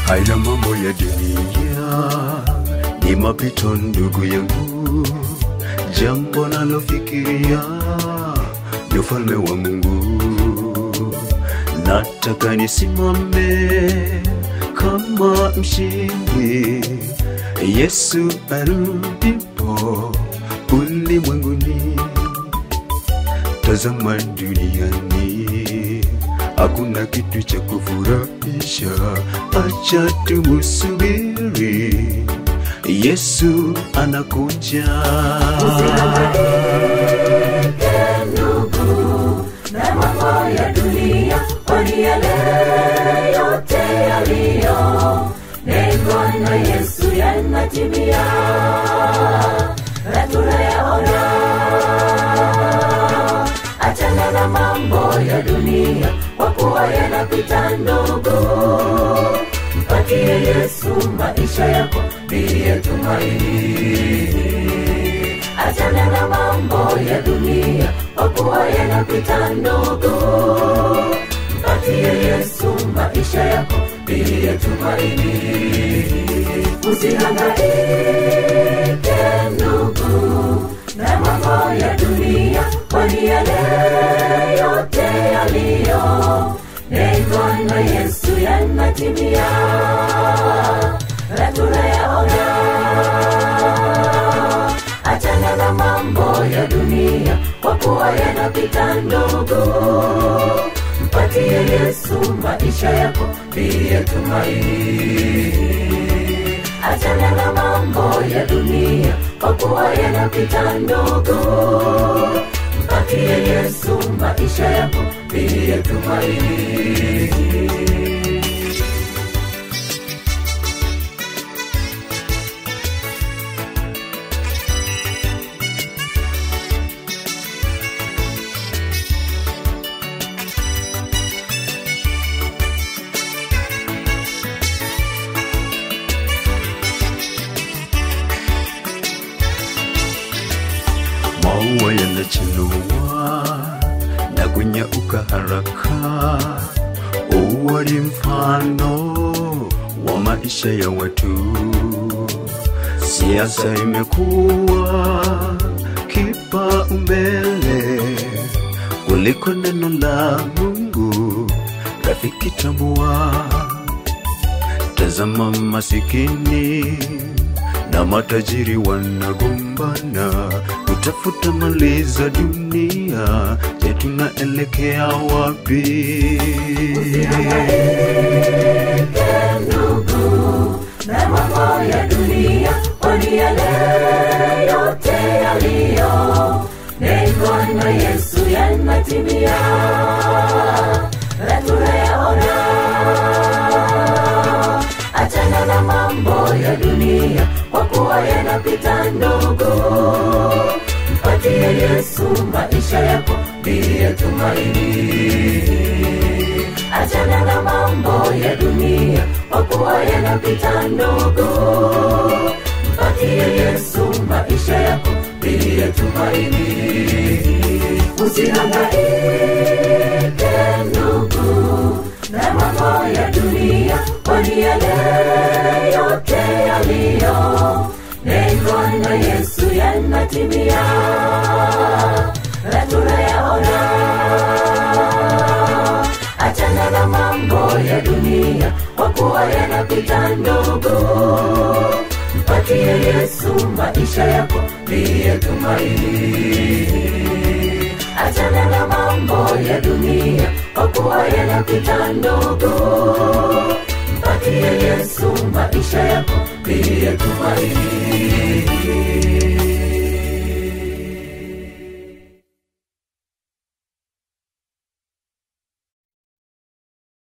Haya mambo ya dunia ni mapito, ndugu yangu. Jambo nalofikiria ni ufalme wa Mungu. Nataka nisimame kama mshindi, Yesu arudipo ulimwenguni. Tazama duniani, hakuna kitu cha kufurahisha. Acha tumusubiri, Yesu anakuja. ndugu na mambo ya dunia, kwani yale yote yaliyo nengwa na Yesu yanatimia, na tunayaona. Achana na mambo ya dunia, kwa kuwa yanapita ndugu. Mpatie Yesu maisha yako, ndiye tumaini achana na mambo ya dunia kwa kuwa yanapita ndogo mpatie yesu maisha yako ndiye tumaini usihangaike ndugu na mambo ya dunia kwani yale yote yaliyo nengwa na yesu yanatimia na tunayaona achana na mambo ya dunia kwa kuwa yanapita ndogo mpatie yesu maisha yako ndiye tumaini achana na mambo ya dunia kwa kuwa yanapita ndogo mpatie yesu maisha yako ndiye tumaini maua yanachanua na kunyauka haraka. Ua ni mfano wa maisha ya watu. Siasa imekuwa kipaumbele kuliko neno la Mungu. Rafiki, tambua, tazama masikini na matajiri wanagombana kutafuta mali za dunia. Je, tunaelekea wapi? ndugu na mambo ya dunia kwani yale yote yaliyo nengwa na yesu yanatimia na tunayaona achana na mambo ya dunia kwa kuwa yanapita ndogo mpatie yesu maisha yako ndiye tumaini achana na mambo ya dunia kwa kuwa yanapita ndogo mpatie yesu maisha yako ndiye tumaini usihangaike ndugu na mambo ya dunia kwani yale yote yaliyo nengwa na yesu yanatimia na tunayaona achana na mambo ya dunia kwa kuwa yanapita ndogo mpatie yesu maisha yako ndiye tumaini achana na mambo ya dunia kwa kuwa yanapita ndogo mpatie yesu maisha yako ndiye tumaini